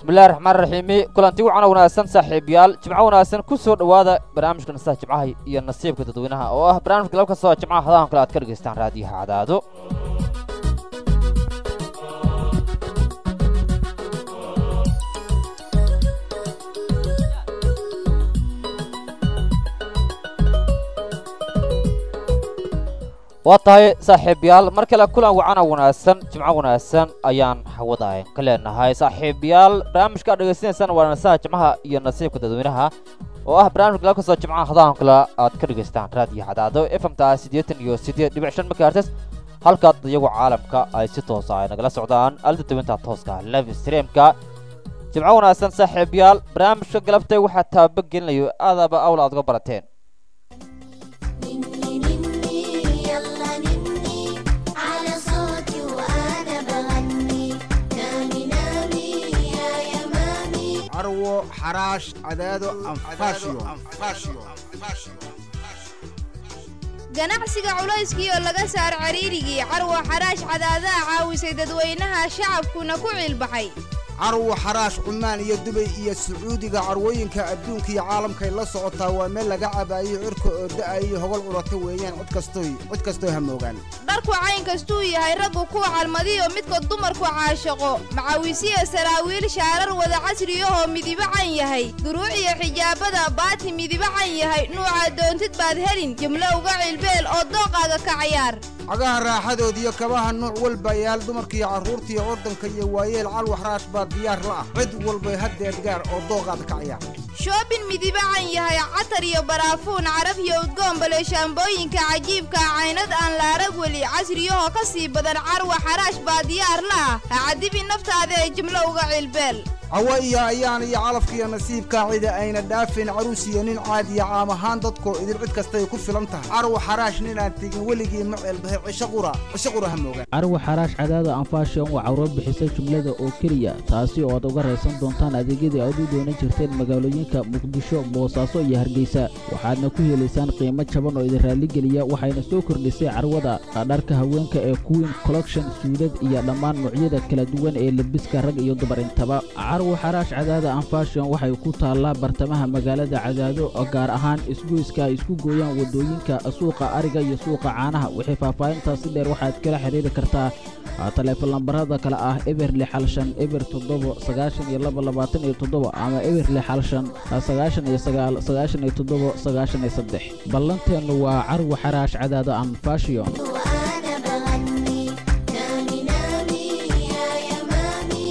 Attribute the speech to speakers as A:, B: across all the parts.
A: bismillahi raxmaan raxiimi kulanti wacan wanaagsan saaxiibayaal jimco wanaagsan ku soo dhowaada barnaamijka nasaha jimcaha iyo nasiibka dadweynaha oo ah barnaamijka laba kastoo jimcaha hadahan kale aad ka dhegaystaan raadiyaha cadaado waa tahay saaxiibayaal mar kale kulan wacana wanaagsan jimco wanaagsan ayaan hawada ka leenahay saaxiibayaal barnaamijka aad dhegaysanaysaan waa nasaha jimcaha iyo nasiibka dadweynaha oo ah barnaamijka laba kastoo jimcaha hadahan kale aad ka dhegaystaan raadiyo cadaado efmta siddeetan iyo siddeed dhibic shan megahertes halkaad iyagu caalamka ay si toosa ay nagala socdaan alda dawinta tooska live streamka jimco wanaagsan saaxiibayaal barnaamijka galabtay waxaa taabagelinayo aadaba awl aad uga barateen
B: نني نني يلا نني على صوتي وانا بغني نامي نامي يا يمامي
C: carwo xaraash cadaado anfaashiyo
D: ganacsiga culayskiioo laga saar cariirigii carwo xaraash cadaadaha caawisay dadweynaha shacabkuna ku ciilbaxay
C: carwo xaraash cumaan iyo dubay iyo sacuudiga carwooyinka adduunka iyo caalamkay la socotaa waa meel laga cabaayo cirka oo da'ayo hogol curata weeyaan cid kastoy cid kastoo hamoogaan
D: dharku cayn kastuu yahay raggu kuwa calmadiyo midka dumarku caashaqo macaawisiya saraawiil shaarar wada casriyahoo midibo can yahay duruuc iyo xijaabada baati midibo can yahay nuuca doontid baad helin jimlo uga cilbeel oo dooqaaga ka cayaar
C: cagaha raaxadood iyo kabaha nuuc walba yaal dumarkiiyo carruurtiiyo ordanka iyo waayeel calwo xaraash baa diyaar la ah cid walbay haddeed gaar oo dooqaada ka cayaar
D: shoobin midibo can yahay catar iyo baraafuun caraf iyo udgoon bale shaambooyinka cajiibka caynad aan la arag weli casriyahoo ka sii badan carwa xaraash baa diyaar la ah ha cadibi naftaada ee jimlo uga cilbeel
C: cawo iyo ayaan iyo calafkiiyo nasiibka cida ayna dhaafin caruus iyo nin caadiya caam ahaan dadkoo idin cid kastay ku filan tahay carwo xaraash ninaan tegin weligii ma ceelbahay cisho qura cisho qura hamoogaan
E: carwo xaraash cadaada anfaashion waa cawro bixisa jumlada oo keliya taasi oo aad uga raysan doontaan adeegyadii aad u doonan jirteen magaalooyinka muqdisho boosaaso iyo hargeysa waxaadna ku helaysaan qiimo jaban oo idin raalligeliya waxayna soo kordhisay carwada dharka haweenka ee queen collection suudad iyo dhammaan noocyada kala duwan ee lebiska rag iyo dumar intaba carwo xaraash cadaada anfaashion waxay ku taallaa bartamaha magaalada cadaado oo gaar ahaan isgoyska ay isku gooyaan waddooyinka suuqa ariga iyo suuqa caanaha wixii faahfaahintaasi dheer waxaad kala xiriiri kartaa taleefon lambarada kale ah eber lix hal shan eber toddobo sagaashan iyo laba labaatan iyo toddoba ama eber lix hal shan sagaashan iyo sagaal sagaashan iyo toddobo sagaashan iyo saddex ballanteennu waa carwo xaraash cadaada anfaashion
B: وانا بغني نامي نامي يا يمامي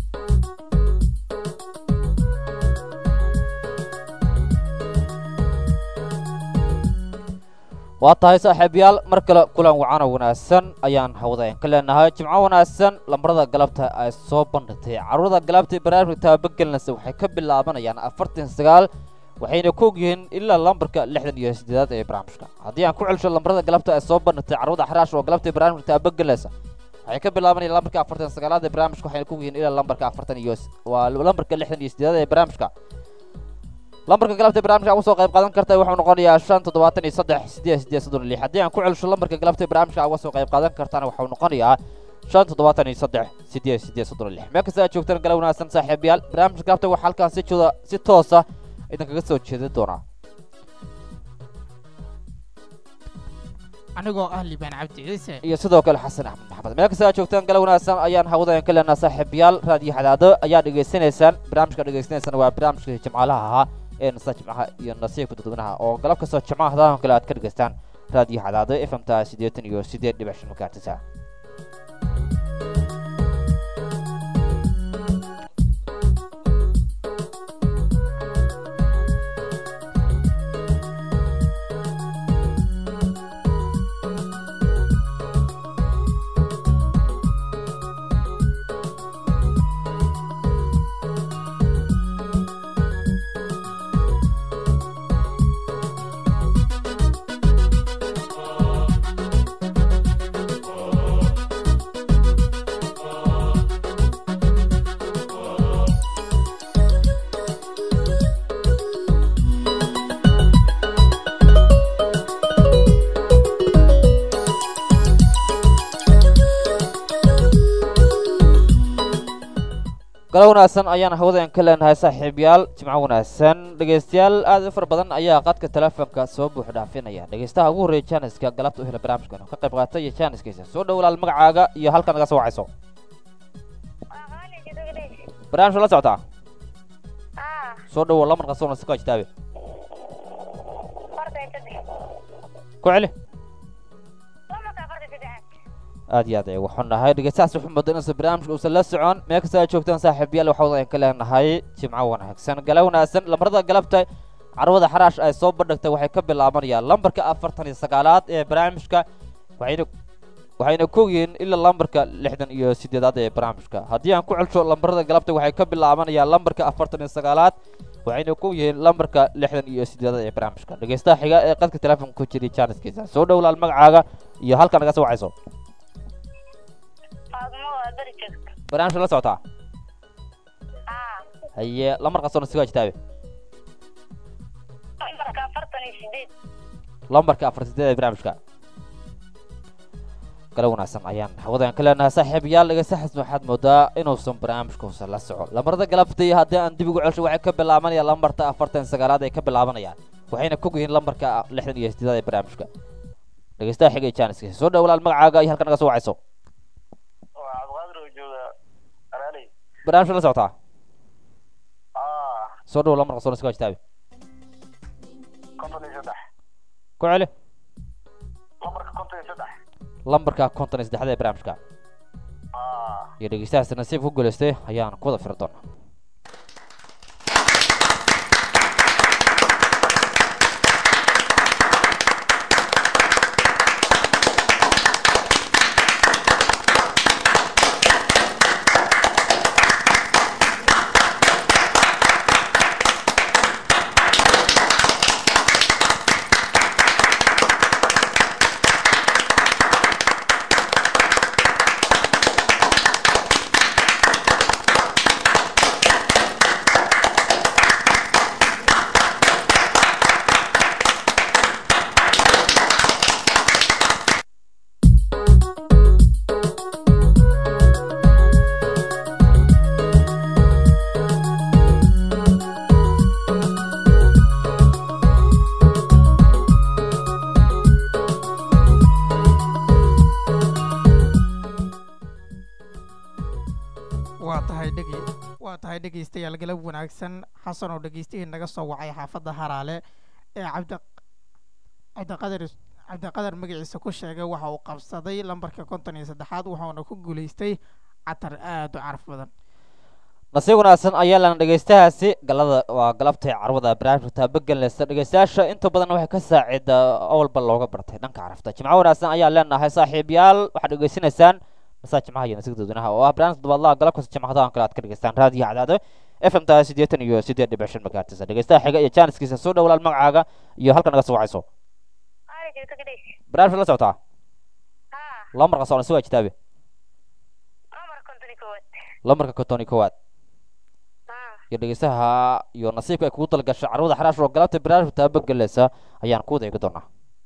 A: waa tahay saaxiibayaal mar kale kulan wacana wanaagsan ayaan hawadayn ka leenahay jimco wanaagsan lambarada galabta ay soo bandhigtay carruurda galabta ee barnaamijka taabagelinaysa waxay ka bilaabanayaan afartan sagaal waxayna ku ogyihiin ilaa lambarka lixdan iyo siddeedaad ee barnaamijka haddii aan ku celsho lambarada galabta ay soo bandhigtay carruurda xaraash oo galabta ee barnaamijka taabagelinaysa waxay ka bilaabanayaan lambarka afartan sagaalaad ee barnaamijka waxayna ku ogyihiin ilaa lambarka afartan iyo waa lambarka lixdan iyo siddeedaad ee barnaamijka lambarka galabta barnaamijka uga soo qayb qaadan karta wuxuu noqonayaa shan toddobaatan iyo saddex sideed sideed soddon iyo lix haddii aan ku celsho lambarka galabta barnaamijka uga soo qayb qaadan kartana wuxuu noqonayaa shan toddobaatan iyo saddex sideed sideed soddon iyo lix meel kasta aad joogtaan gala wanaagsan saaxiibayaal barnaamijka galabta waxaa halkaan si jooda si toosa idinkaga soo jeedin doonaa
F: anigoo ah liibaan cabdi ciise
A: iyo sidoo kale xasan axmed maxamed meel kasta aad joogtaan gala wanaagsan ayaan hawadayan ka leenaha saaxiibayaal raadiyo xadaado ayaa dhegaysanaysaan barnaamijka dhegaysanaysaan waa barnaamijka jimcaalaha ahaa ee nasa jimcaha iyo nasiibka dadweynaha oo galab kastoo jimcaha hadahan kale aad ka dhegaystaan raadiyo xadaado f m ta siddeetan iyo siddeed dhibic shan makaartisa galo wanaagsan ayaan hawadeen ka leenahay saaxiibayaal jimco wanaagsan dhegaystayaal aad u fara badan ayaa qadka telefoonka soo buux dhaafinaya dhegaystaha ugu horreeya jaaniska galabta u hela barnaamijkan oo ka qayb qaatay iyo jaaniskiisa soo dhow walaal magacaaga iyo halka naga soo wacayso barnaamijka la socotaa soo dhowo lamar qasoona si ka ajtaabe ku celi aad iyo aad ay waxu nahay dhegeystahaas wuxuu mooday inuusan barnaamijka uusan la socon meel kasta aad joogtaan saaxiibayaal waxa wada ka leenahay jimco wanaagsan gala wanaagsan lambarada galabta carwada xaraash ay soo bandhigtay waxay ka bilaabanayaan lambarka afartan iyo sagaalaad ee barnaamijka waxayna waxayna kogyihiin ilaa lambarka lixdan iyo sideedaad ee barnaamijka haddii aan ku celsho lambarada galabta waxay ka bilaabanayaan lambarka afartan iyo sagaalaad waxayna ku yihiin lambarka lixdan iyo sideedaad ee barnaamijka dhegeystaha xiga ee qadka telefoonka ku jiray jaaniskiisa soo dhow laal magacaaga iyo halka naga soo wacayso barnaamijka la socotaa haye lamar qasoona sigaa jitaabe lambarka afar sideed ee barnaamijka gala wanaagsan ayaan hawadaan ka leenahay saaxiibayaal dhegeystahaas waxaad moodaa inuusan barnaamijka uusan la socon lambarada galabta iyo haddii aan dib ugu celsho waxay ka bilaabanayaan lambarta afartan sagaalaad ay ka bilaabanayaan waxayna kog yihiin lambarka lixdan iyo sideedaad ee barnaamijka dhegeystaha xiga ee jaaniskiisa soo dhow walaal magacaaga iyo halka naga soo wacayso
F: waa cabdiqaadir oo jooga alaaley
A: barnaamijka la socotaa
F: ah
A: soo dhow lamar qasoona sigaa jitaabe
F: konton iyo saddex
A: ku celi
F: lambarka konton iyo saddex
A: lambarka konton iyo saddexda ee barnaamijka
F: ah
A: iyo dhegeystahaas nasiib ku guulaystay ayaan ku wada firi doonaa
G: waa tahay dhege waa tahay dhegaystayaal galab wanaagsan xasan oo dhegaystihii naga soo wacay xaafadda haraale ee cabdi cabdiqadar cabdiqadar magaciisa ku sheegay waxa uu qabsaday lambarka konton iyo saddexaad wuxuuna ku guulaystay catar aad u caraf badan
A: nasiib wanaagsan ayaa lana dhegeystahaasi galada waa galabtay carwada barnaamijka taabagelinaysa dhegeystayaasha inta badan waxay ka saacida awalba looga bartay dhanka carafta jimco wanaagsan ayaan leenahay saaxiibayaal waxaad dhegeysanaysaan masaa jimcaha iyo nasiga dadweynaha oo ah barnaamijka todobaadlaha galab kasta jimcadahan kale aad ka dhegeystaan raadiyo cadaado f m taa siddeetan iyo siddeed dhibic shan magaartisa dhegeystaha xiga iyo jaaniskiisa soo dhow walaal magacaaga iyo halka naga soo wacayso barnaamijka la socotaa lambar qasoona si waa jitaabe lambarka konton iyo kowaad iyo dhegeystaha iyo nasiibka ay kugu dalgashay carwada xaraash oo galabta barnaamijka taabagelinaysa ayaan ku wada eegi doonaa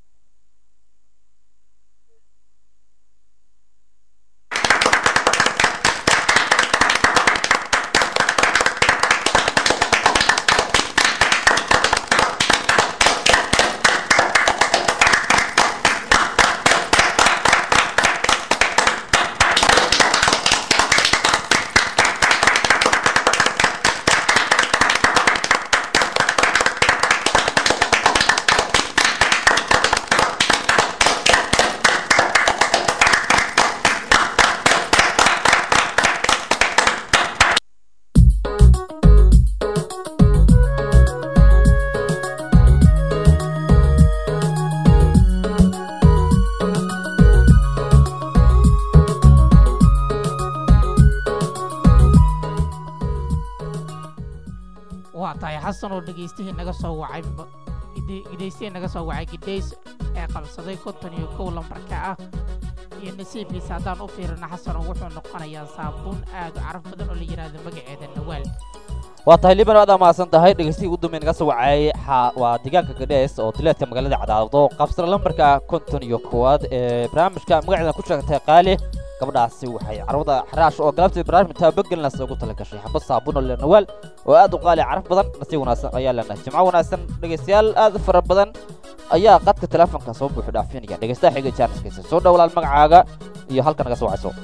G: waa tahay xasan oo dhegaystihii naga soo wacay ma- gide- gedaystihii naga soo wacay gidhays ee qabsaday konton iyo kow lambarka ah iyo nasiibkiisa haddaan u fiirino xasan oo wuxuu noqonayaa saabuun aad u caraf badan oo la yidhaahdo magaceeda nawaal
A: waa tahay liban aad amaasan tahay dhegeystihi ugu dambeyn naga soo wacay xa- waa deegaanka gadhees oo dileedka magaalada cadaado qabsada lambarka konton iyo kowaad ee barnaamijka magaceeda ku sheegtay qaali gabadhaasi waxay carwada xaraash oo galabtii barnaamij taabagelinaysa ugu tala gashay xabad saabuun oo lenawaal oo aad u qaali caraf badan nasiib wanaagsan ayaa leenahay jimco wanaagsan dhegaystayaal aad u fara badan ayaa qadka teleefonka soo buuxi dhaafinaya dhegaystaha xiga jaaniskiisa soo dhowlaal magacaaga iyo halka naga soo wacayso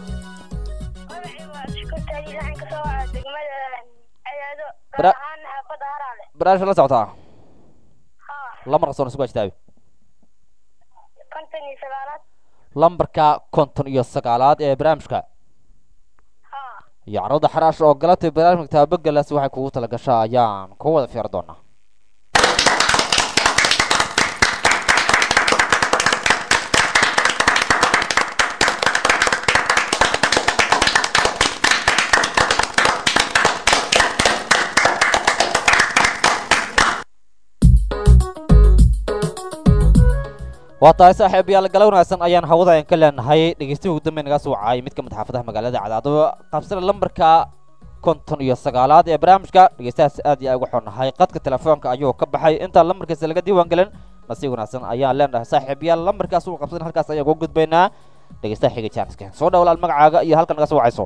A: Bara- barnaamijka la socotaa lambarka soo nasugu ajtaabi lambarka konton iyo sagaalaad ee barnaamijka iyo carwada xaraash oo galabtii barnaamijka taabagalaas waxay kugu tala gashaa ayaan ku wada fiiri doonaa waa tahay saaxiibayaal gala wanaagsan ayaan hawada aan ka leenahay dhegeystihi ugu dambeyn naga soo wacay mid ka mid xaafadaha magaalada cadaado qabsana lambarka konton iyo sagaalaad ee barnaamijka dhegeystahaas aad iyo aad uga xunnahay qadka telefoonka ayuu ka baxay intaan lambarkiisa laga diiwaan gelin nasiib wanaagsan ayaan leenahay saaxiibayaal lambarkaas uu qabsan halkaas ayaan uga gudbaynaa dhegeystaha xiga jaaniska soo dhowlaal magacaaga iyo halka naga soo wacayso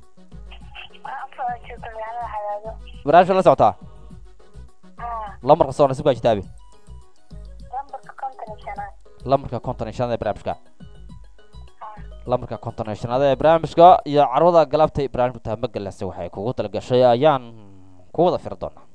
A: barnaamijka la socotaa lambarka soo nasiibka ajtaabi lambarka konton iyo shanaad ee barnaamijka lambarka konton iyo shanaad ee barnaamijka iyo carwada galabtay barnaamijka taamagalase waxay kugu talagashay ayaan ku wada firi doonaa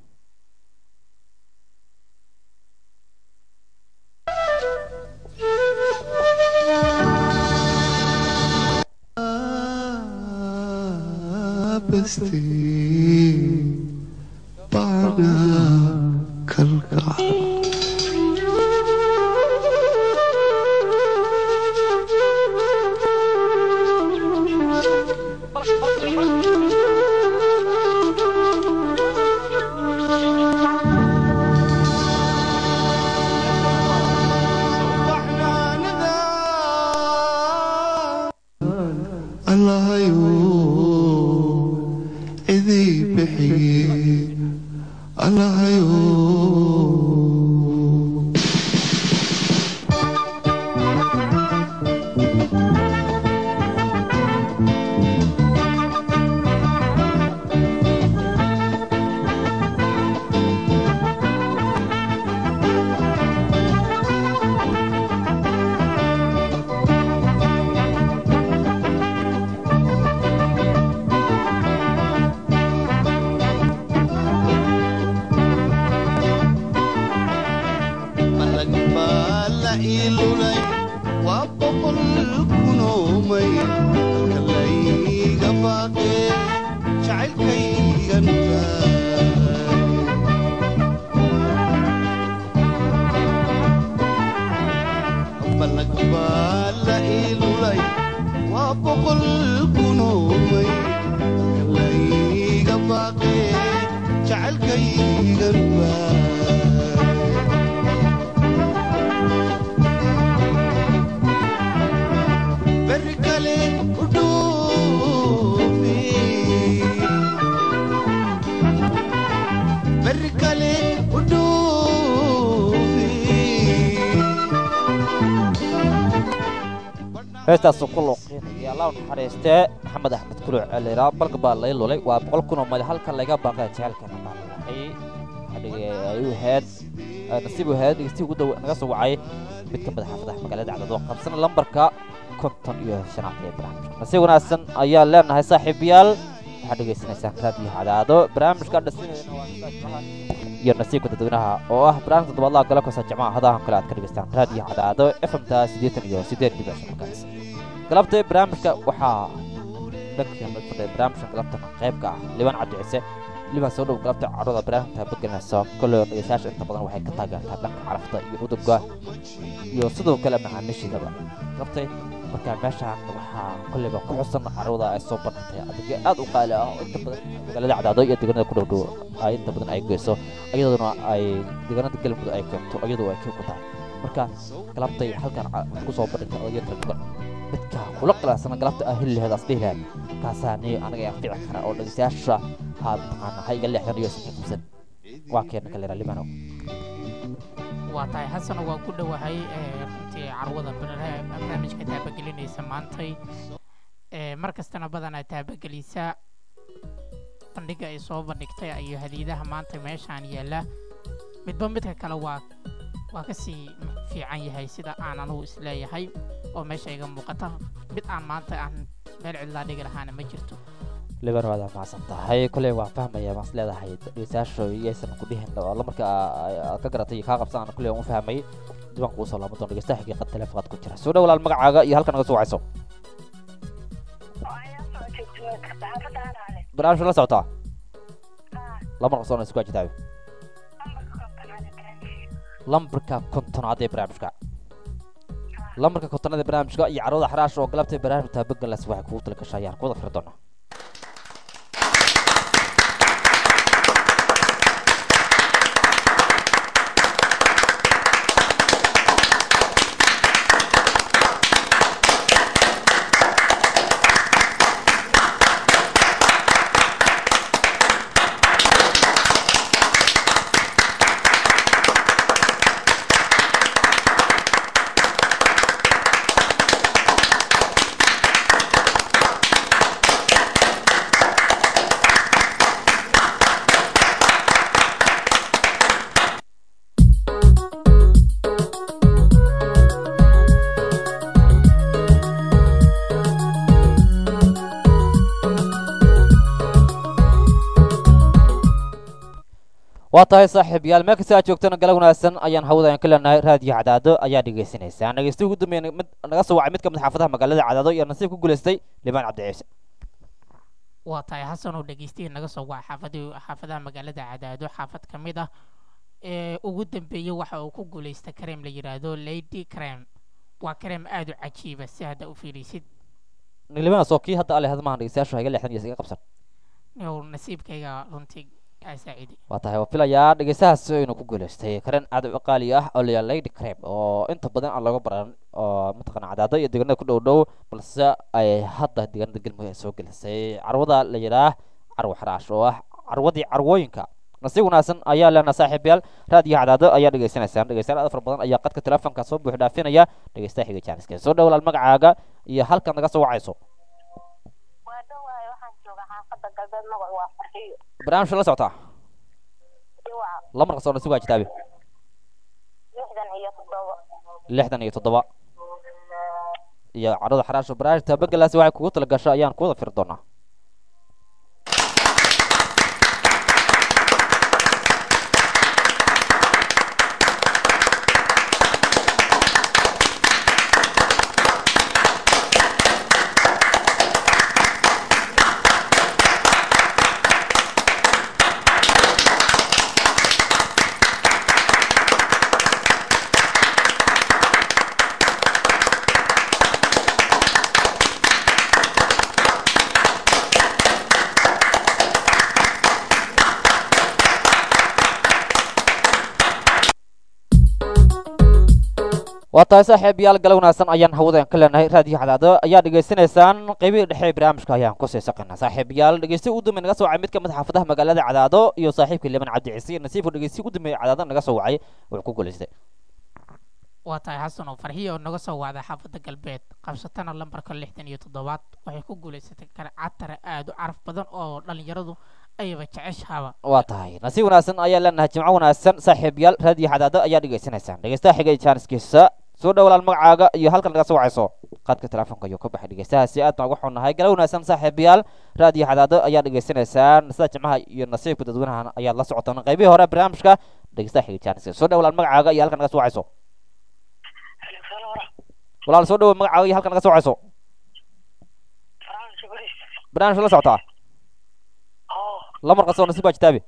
A: heestaasu ku looqeynaya allah u naxariistee maxamed axmed kuluc celira balka baa lay lulay waa boqol kun oo mali halka laga baaqay jecelkana baa lalahay ay u ahayd nasiib u ahayd dhegeystihi ugu dhow naga soo wacay mid ka mid a xaafadaha magaalada cadaad oo qabsana lambarka konton iyo shanaad ee barnaamijka nasiib wanaagsan ayaan leenahay saaxiibayaal waxaad dhegeysanaysaan raadiyo cadaado barnaamijka dhasinayna waa iyo nasiibka dadweynaha oo ah barnaamijka toddobaadlaha gala koosa jimcaha hadahan kale aad ka dhegeystaan raadiyo cadaado fmta siddeetan iyo siddeed dhibic shan markaas galabta barnaamijka waxaa dhanka fadhiya barnaamijka galabtana qayb ka ah liban cabdi ciise liban soo dhow galabta carruurda barnaamijka bagelinaysa kolley dhegeystayaasha inta badan waxay ka taageertaa dhanka carafta iyo udugga iyo sidoo kale macaamiishiidaba galabtay marka meeshaan waxaa kolleyba ku xusan carruurda ay soo bandhigtay adigyo aad u qaali ah oo inta badan magaalada cadaado iyo deegaanada ku dhowdhow ay inta badan ay geyso iyaduna ay deegaanada galmudug ay keento iyadoo ay kii ku tahay marka galabtay halkan ku soo bandhigtay odagyo kala duwan midka kula qilaasana galabta ah heli laheed asdhihi laheed kaasaa ni anaga yaa fiici kara oo dhegeystayaasha haad taqaana ha iga leexdan iyo sii qabsan waa keena kalera libano
G: waa tahay xasano waa ku dhowahay runtii carwada barnaamijka taabagelinaysa maantay ee mar kastana badanaa taabagelisa bandhiga ay soo bandhigtay iyo hadiidaha maanta meeshaan yaalla midba midka kale waa waa ka sii fiican yahay sida aan anugu isleeyahay oo meesha iga muuqata mid aan maanta aan meel cidlaa dhigi lahaana ma jirto
A: liban waad mahadsan tahay kolley waan fahmaya maas leedahay dhegeystayaasha iyaysan ku dhihin oo la marka aad ka garatay iyo kaa qabsan kolley waan u fahmay diiwaanka uu soo laaban doon dhegeystaha xaqiiqad telefoonad ku jira soo dhow walaal magacaaga iyo halka naga soo wacayso barnaamijka la socotaa lama qarsoona isku ajitaabi lambarka kontonaad ee barnaamijka lambarka kontonaad ee barnaamijka iyo carwada xaraash oo galabtay barnaamijka taabagalas waxay kugu tala gashay ayaan kuwada firi doonaa waa tahay saaxiib yaal meel kasta aad joogtana gala wanaagsan ayaan hawada aan ka leenahay raadiyo cadaado ayaa dhegeysanaysaa dhegeystihi ugu dambeeyay mid naga soo wacay mid ka mid xaafadaha magaalada cadaado iyo nasiib ku guulaystay libaan cabdi ciise
G: waa tahay xasan oo dhegeystihi naga soo waca xaafadii xaafadaha magaalada cadaado xaafad ka mid ah ee ugu dambeeyey waxa uu ku guulaystay kareem la yidhaahdo lady crem waa kareem aada u cajiiba si hadda u fiirisid
A: libaan soo kii hadda ale hadmahan dhegeystayaashu hayga leexdan iyo iska qabsan
G: yow nasiibkayga runtii aa saacidi
A: waa tahay waa filayaa dhegeystahaas inuu ku guulaystay karen aad u qaali ah oo layaa lady crab oo inta badan aan looga baran oo mataqana cadaado iyo deegaanada ku dhow dhow balse ay hadda deegaanada galmudug ay soo gelisay carwada la yidhaah carwo xaraash oo ah carwadii carwooyinka nasiib wanaagsan ayaa leenaha saaxiibayaal raadiyo cadaado ayaa dhegeysanaysaan dhegeystayaal aad fara badan ayaa qadka telefoonka soo buux dhaafinaya dhegeystaha xiga jaaniska soo dhowlaal magacaaga iyo halkaad naga soo wacayso
H: waa dhawaay waxaan joogaa xaafadda galbeed magac waa farxiyo
A: barnaamijka la socotaa
H: diwac
A: lamarka soo nasiib waa jitaabe
H: lixdan iyo toddoba
A: lixdan iyo toddoba iyo carwada xaraasho barnaamij taabagalaasi waxay kugu tala gasho ayaan kuwada firi doonaa waa tahay saaxiib yaal gala wanaagsan ayaan hawada ka leenahay raadiyo cadaado ayaa dhegeysanaysaan qeybihii dhexe ee barnaamijka ayaan kusii saqaynaa saaxiib yaal dhegeysti ugu dambeey naga soo wacay mid ka mid xaafadaha magaalada cadaado iyo saaxiibka liban cabdi ciise iyo nasiibku dhegeysti ugu dambeeyay cadaado naga soo wacay wuxuu ku guulaystay
G: waa tahay xasan oo farxiyo oo naga soo wacda xaafadda galbeed qabsatana lambarka lixdan iyo toddobaad waxay ku guulaysatay karcatara aada u caraf badan oo dhallinyaradu ayaba jeceshaaba
A: waa tahay nasiib wanaagsan ayaa leenahay jimco wanaagsan saaxiib yaal raadiyo cadaado ayaa dhegeysanaysaan dhegeystaha xiga ee jaaniskiisa soo dhowlaal magacaaga iyo halkan naga soo wacayso qaadka telefoonka ayuu ka baxay dhegeystahaasi aad baan uga xunnahay gala wanaagsan saaxiibayaal raadiyo cadaado ayaa dhegeysanaysaan sida jimcaha iyo nasiibka dadweynaha ayaad la socotaan qaybihii hore barnaamijka dhegeystaha xiga jaaniska soo dhowlaal magacaaga iyo halkan naga soo wacayso walaal soo dhowo magacaaga iyo halkan naga soo wacayso barnaamijka la socotaa lamar qasoo nasiib baa jitaabe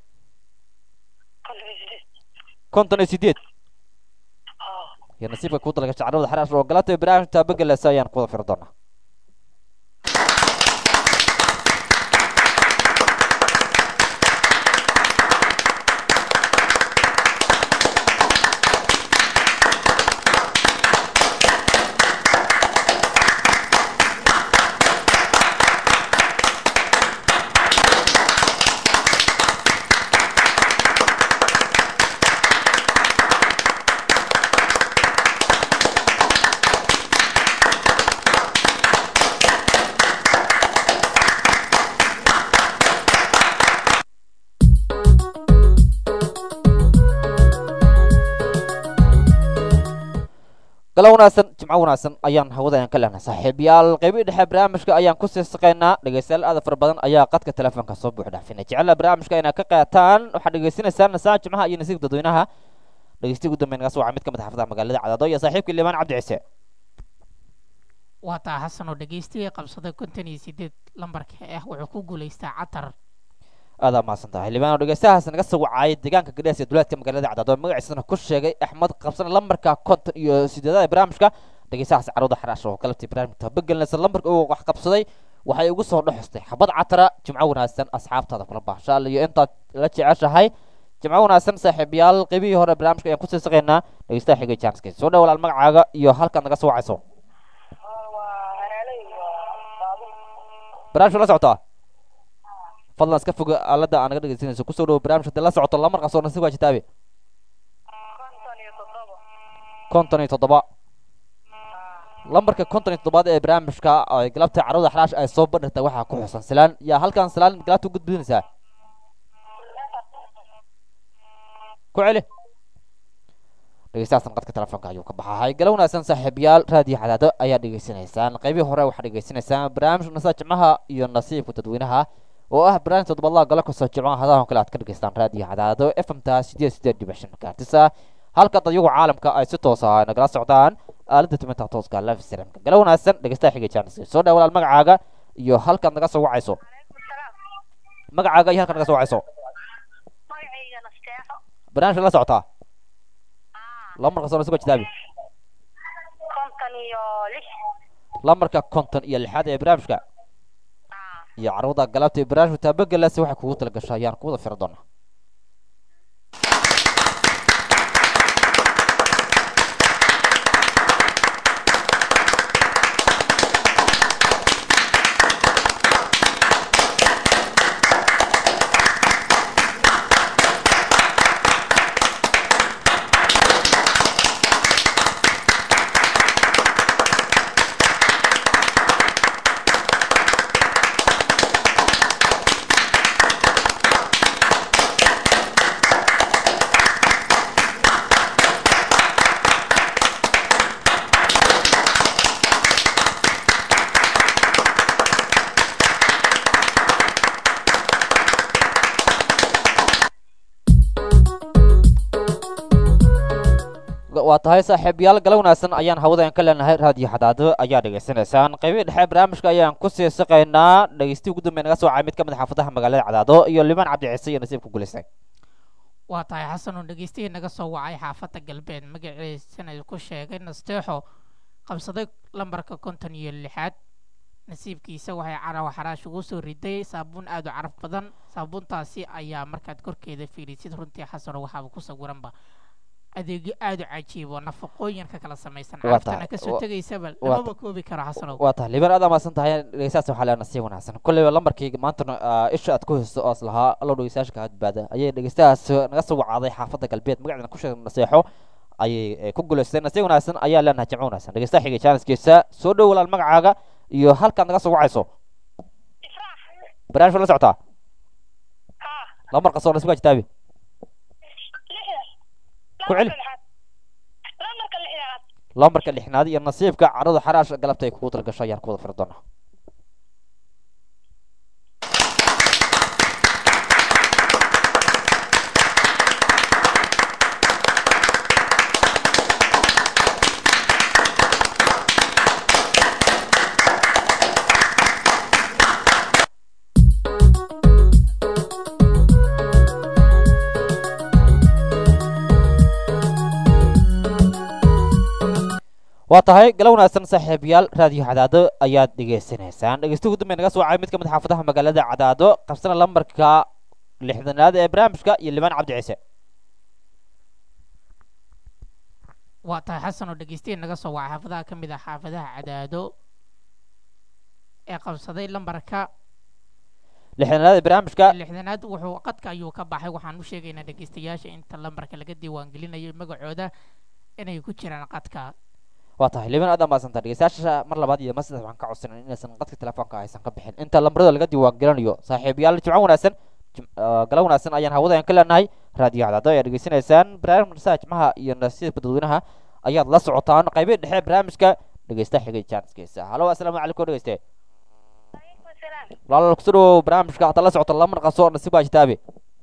A: konton iyo sideed iyo nasiibka kuu dalgasha carwada xaraash oo galata barnaamij taabagelasa ayaan kuwada firi doonaa galo wanaagsan jimco wanaagsan ayaan hawada aan ka lehna saaxiibayaal qeybihii dhexe barnaamijka ayaan kusii saqaynaa dhegeystayaal aada fara badan ayaa qadka telefoonka soo buux dhaafina jecela barnaamijka inaa ka qaataan waxaad dhegeysanaysaan nasaa jimcaha iyo nasiibka dadweynaha dhegeystihi ugu dambeyn naga soo waca mid ka mid xaafadaha magaalada cadaado iyo saaxiibkii liibaan cabdi ciise
G: waa taa xasan oo dhegeystiga qabsaday konton iyo sideed lambarka ah wuxuu ku guulaystaa catar
A: aadaa mahadsan tahay liibaan oo dhegeystahaas naga soo wacayay deegaanka gadhees ee duleedka magaalada cadaado magaciisana ku sheegay axmed qabsana lambarka konton iyo sideedada ee barnaamijka dhegeystahaas carwada xaraash oo galabtii barnaamijka tabagelinaysa lambarka uu wax qabsaday waxay ugu soo dhexostay xabad catara jimco wanaagsan asxaabtaada kula baashaal iyo intaad la jeceshahay jimco wanaagsan saaxiibayaal qeybihii hore barnaamijka ayaan kusii saqaynaa dhegeystaha xigay jaaniska soo dhow walaal magacaaga iyo halkaad naga soo wacayso barnaamijka la socotaa fadlan iska foga aalada aan naga dhegeysanayso kusoo dhowo barnaamijka hadii la socoto lamar qasoona si waa jitaabe konton iyo toddoba lambarka konton iyo toddobaad ee barnaamijka ay galabta carwada xaraash ay soo bandhigtay waxaa ku xusan silaan yaa halkan silaan galabta u gudbinaysaa ku celi dhegeystahaasna qadka telefoonka ayuu ka baxahay gala wanaagsan saaxiibayaal raadiyo cadaado ayaa dhegeysanaysaan qeybihii hore waxaa dhegeysanaysaan barnaamij nasaa jimcaha iyo nasiibka dadweynaha oo ah barnaamij toddobaadlaha gala kasoo jimcaha hadahan kale aad ka dhegeystaan raadiyo cadaado f m ta sideed sideed dhibic shan gaartisa halka dadyagu caalamka ay si toos ah nagala socdaan aalada tuminta tooska live streamka gala wanaagsan dhegeystaha xiga jaaniska soo dhaa walaal magacaaga iyo halkaad naga soo wacayso magacaaga iyo halkaad naga soo wacayso
H: magacayga nasteexo
A: barnaamijka la socotaa lambarka soo nasiba jitaabi
H: konton iyo lix
A: lambarka konton iyo lixaad ee barnaamijka iyo carwada galabta ee barnaamijka taabagalaasi waxay kugu tala gashay ayaan kuwada firi doonaa waa tahay saaxiibayaal gala wanaagsan ayaan hawadaen ka leenahay raadiyo xadaado ayaa dhegeysanaysaan qeybihii dhexe barnaamijka ayaan kusii saqaynaa dhegeystihi ugu dambeyn naga soo wacay mid ka mid xaafadaha magaalada cadaado iyo limaan cabdi ciise iyo nasiib ku guulaystay
G: waa tahay xasan oo dhegeystiga naga soo wacay xaafadda galbeed magaciisana ku sheegay nasteexo qabsaday lambarka konton iyo lixaad nasiibkiisa waxay carawa xaraash ugu soo riday saabuun aad u caraf badan saabuuntaasi ayaa markaad korkeeda fiirisid runtii xasano waxaaba ku sawiranba adeegyo aad u cajiib oo nafaqooyinka kala samaysan
A: Waa
G: caraftana
A: tahay-
G: kasoo
A: wa-
G: tegaysaba
A: waa
G: lamaba koobi karo xasanow
A: waa tahay liibaan aad amaasan tahay dhegeystahaas waxaa leena sii wanaagsan kolleyba lambarkii maantana ah, isha aad ku haysto oos lahaa allow dhegeystayaasha kaa badbaada ayay dhegeystahaas naga soo wacaaday xaafadda galbeed magaceedana ku sheegay naseexo ayay eh, ku guulaysteen nasiib wanaagsan ayaa leenahay jimco wanaagsan dhegeystaha xigay jaaniskiisa soo dhow walaal magacaaga iyo halkaad naga soo wacayso
H: ifraax
A: barnaamijka la socotaa
H: haa
A: lambar qasoo nasiib waa jitaabi
H: lixda
A: Ku celi.
H: lambarka lixdaad
A: lambarka lixnaad iyo nasiibka carada xaraash galabta ay kugu talgasho ayaan ku wada firi doonaa waa tahay gala wanaagsan saaxiibayaal raadiyo cadaado ayaad dhegeysanaysaan dhegeysta ugu dambeyn naga soo wacay mid ka mid xaafadaha magaalada cadaado qabsana lambarka lixdanaad ee barnaamijka iyo limaan cabdi ciise
G: waa tahay xasan oo dhegeystiya naga soo wacay xaafadaha ka mid ah xaafadaha cadaado ee qabsaday lambarka
A: lixdanaad ee barnaamijka
G: lixdanaad wuxuu qadka ayuu ka baxay waxaan u sheegaynaa dhegeystayaasha inta lambarka laga diiwaangelinayo magacooda inay ku jiraan qadka
A: waa tahay liban aad amaasanta dhegeystayaasha mar labaad iyo mar saddex waxaan ka codsanan inaysan qadka telefoonka aysan ka bixin inta lambarada laga diiwaan gelinayo saaxiibayaal jimco wanaagsan jim- ah, gala wanaagsan ayaan hawada aan ka leenahay raadiyo cadaado ayaa dhegeysanaysaan barnaamijka nasaha jimcaha iyo nasiibka dadweynaha ayaad la socotaan qaybihi dhexe ee barnaamijka dhegeysta xigay jaaniskiisa halo asalaamu calaykum dhegeyste walaal kusoo dhawow barnaamijka hadda la socoto lama naqaso nasiib baa jitaabe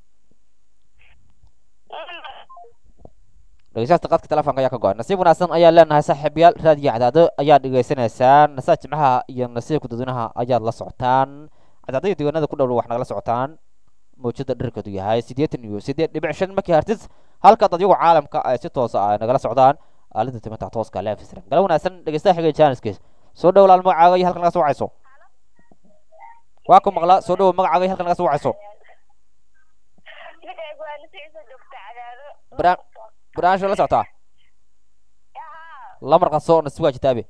A: dhegeystayaasha qadka telefoonka ayaa ka go-an nasiib wanaagsan ayaa leenahay saaxiibayaal raadiyo cadaado ayaa dhegeysanaysaan nasaa jimcaha iyo nasiibka dadweynaha ayaad la socotaan cadaadada deegaanada ku dhow wax nagala socotaan mawjada dherkeedu yahay siddeetan iyo siddeed dhibic shan markii hartis halka dadyagu caalamka ay si toosa ay nagala socdaan aalada timata tooska leefisran gala wanaagsan dhegeystaha xigay jaaniskiis soo dhow laal magacaaga iyo halka naga soo wacayso waa ku maqlaa soo dhow magacaaga iyo halka naga soo wacayso Bara- barnaamijka la socotaa lambar qaso nasiib waa jitaabe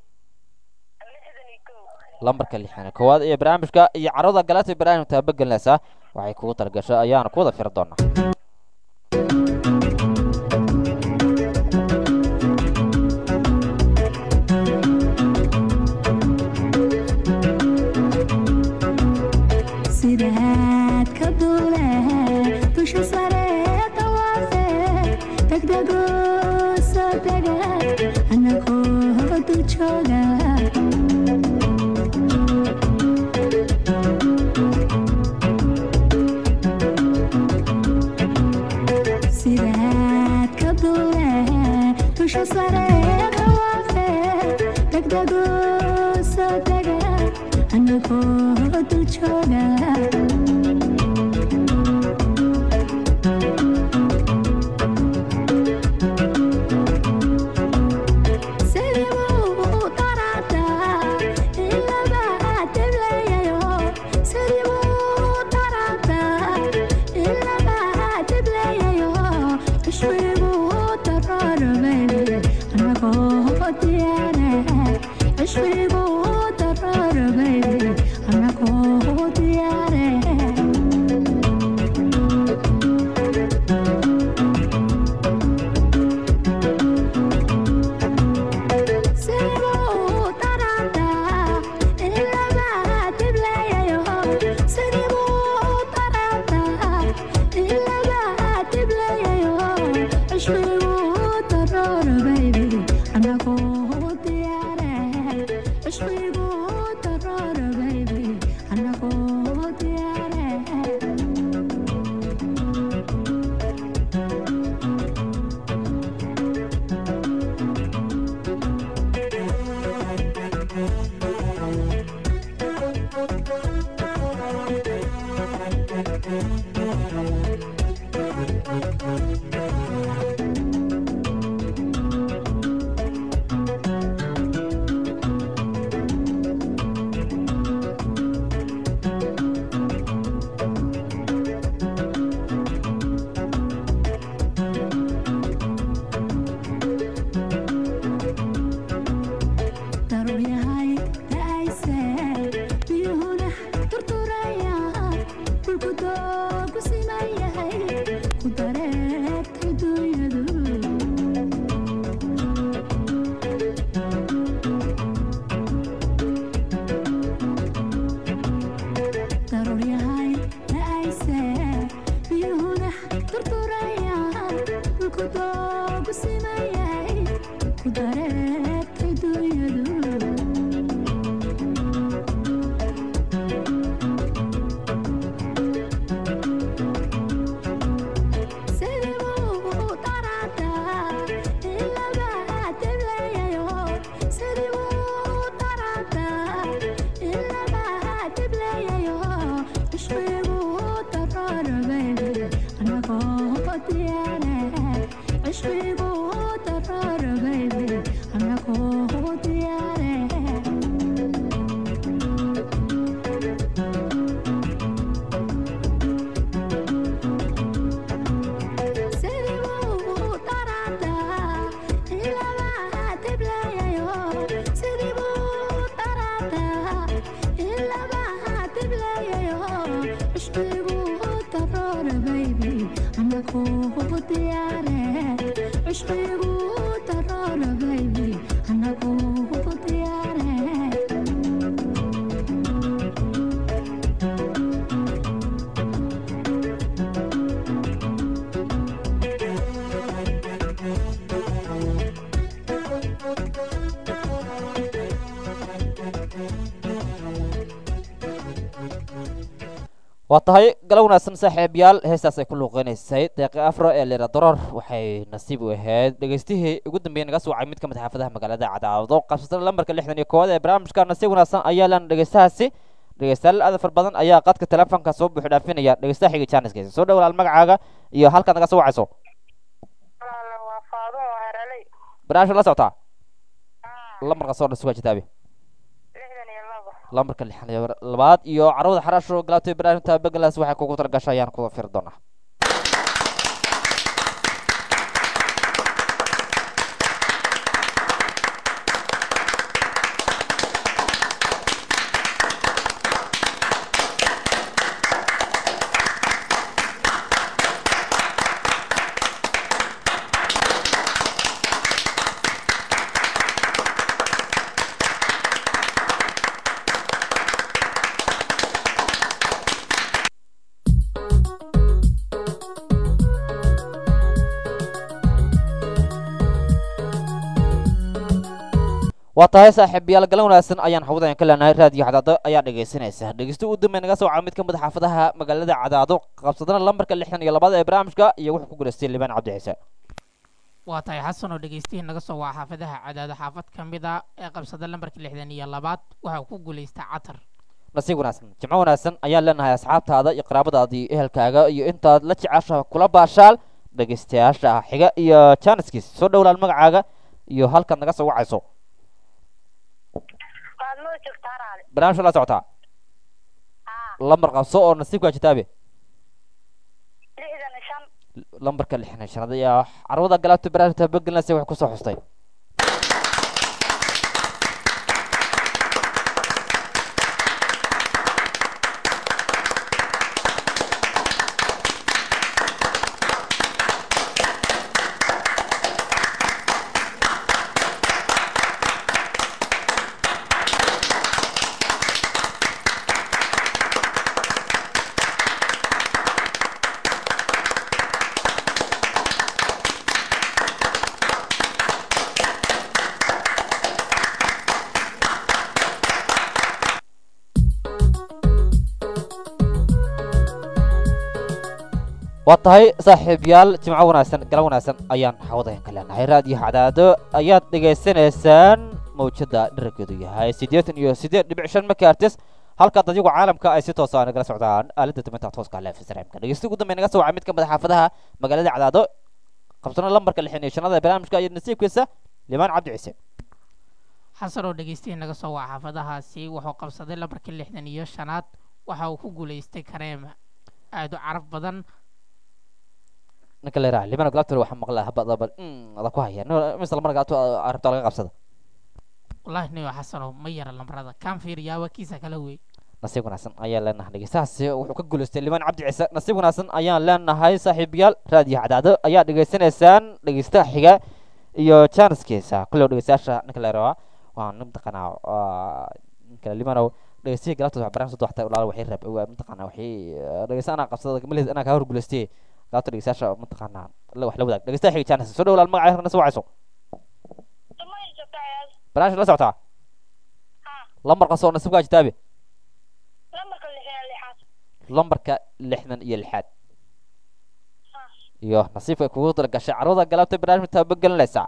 A: lambarka lixan koowaad ee barnaamijka iyo carada galata barnaamijka taabagelinaysa waxay kugu talagashay ayaana ku wada firi doonaa
B: sidaad ka duule dusha sare dawaafe degdego soo dega anagoo dul jooga sidaad ka duule dusha sare dawaafe degdego soo dega anagoo dul jooga Yeah. Yeah. daruuryahay da'ayse biyuhuna turturaya dhulku doogu siman yahay ku dareertay dunyadu daruuryahay da'ayse biyuhuna turturaya dhulku doogu siman yahay ku dareertay dunyadu Yeah. عشقيقو ترار بيبي أنا كنت دياري
A: waa tahay galo wanaagsan saaxiibayaal heestaas ay ku luuqeynaysay deeqi afro ee lera doror waxay nasiib u ahayd dhegeystihii ugu dambeeyey naga soo wacay mid ka mid xaafadaha magaalada cadaawado qabsatana lambarka lixdan iyo koowaad ee barnaamijka nasiib wanaagsan ayaa lan dhegeystahaasi dhegeystayaal aad far badan ayaa qadka telefoonka soo buuxi dhaafinaya dhegeystaha xiga jaaniskiisa soo dhowlaal magacaaga iyo halkaad naga soo wacayso
H: walaala waa faadumo heraley
A: barnaamijka la socotaa lambarka soo dhasuga jitaabi
H: lixdan iyo labo
A: lambarka lixdan iyo labaad iyo carwada xaraasho galaabtay barnaamijka beglas waxay kugu talagashay ayaan kuda firi doonaa waa tahay saaxiibayaal galan wanaagsan ayaan hawadayan ka leenahay raadiyo cadaado ayaa dhegaysanaysa dhegeysta u dambeey naga soo waca mid ka mid a xaafadaha magaalada cadaado qabsadana lambarka lixdan iyo labaad ee barnaamijka iyo wuxuu ku guulaystay libaan cabdi ciise
G: waa tahay xasan oo dhegeystihii naga soo waa xaafadaha cadaado xaafad ka mid a ee qabsada lambarka lixdan iyo labaad waxa uu ku guulaystay catar
A: nasiib wanaagsan jimco wanaagsan ayaan leenahay asxaabtaada iyo qaraabadaadii ehelkaaga iyo intaad la jeceshaha kula baashaal dhegeystayaasha xiga iyo jaaniskiis soo dhowlaal magacaaga iyo halkaad naga soo wacayso
H: waad noo joogtaa raali
A: barnaamijka la socotaa
H: haa
A: lambar qabso oo nasiibkaa jitaabe
H: lixdan iyo shan
A: lambarka lixdan iyo shanaad ayaa carwada galaabta barnaamijka begelinaysa wax kusoo xustay waa tahay saaxiibayaal jimco wanaagsan gala wanaagsan ayaan hawadayan ka leenahay raadiyo cadaado ayaad dhegaysanaysaan mawjada dherarkeedu yahay siddeetan iyo siddeed dhibic shan megahertz halkaad adigu caalamka ay si toosa nagala socdaan aaladda duminta tooska leef srmka dhegeysta ugu dambeey naga soo wacay mid ka mid a xaafadaha magaalada cadaado qabsano lambarka lixdan iyo shanaad ee barnaamijka iyo nasiibkiisa limaan cabdi ciise
G: xasan oo dhegeystihii naga soo waa xaafadahaasi wuxuu qabsaday lambarka lixdan iyo shanaad waxa uu ku guulaystay kareem aad u caraf badan
A: ninka la yiraha limaan galabta waxaa maqlaa habadaba ada ku haya mise lamar galabta arabta laga qabsada
G: wallaahi niyo xasanow ma yara lambarada kaan fiiriyaa waa kiisa kala wey
A: nasiib wanaagsan ayaan leenahay dhegeystahaasi wuxuu ka guulaystay limaan cabdi ciise nasiib wanaagsan ayaan leenahay saaxiibayaal raadiyo cadaado ayaa dhegeysanaysaan dhegeystaha xiga iyo jaaniskiisa kullow dhegeystayaasha ninka la yiraha waa nin mataqaanaa ninka limaanow dhegeystihi galabta wax barnaamij soo waxtay ulaal waxay raab mataqaanaa waxay dhegeysta anaa qabsada maleed anaa kaa hor guulaystay galabta dhegeystayaasha mataqaanaa wax la wadaag dhegeystaha xiga jaanis soo dhowlaal magacay halkana soo wacayso
H: sumay joogtaa ayaad
A: barnaamijka la socotaa
H: haa
A: lambar qasoo nasiibkaa jitaabe
H: lambarka lixdan lixaad
A: lambarka lixdan iyo lixaad
H: haa
A: iyo nasiibka ay kugu talagashay carwada galabta barnaamijka tabagelinaysa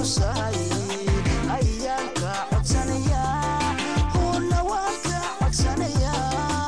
I: culusahay ayaan ka codsanayaa huuna waan ka codsanayaa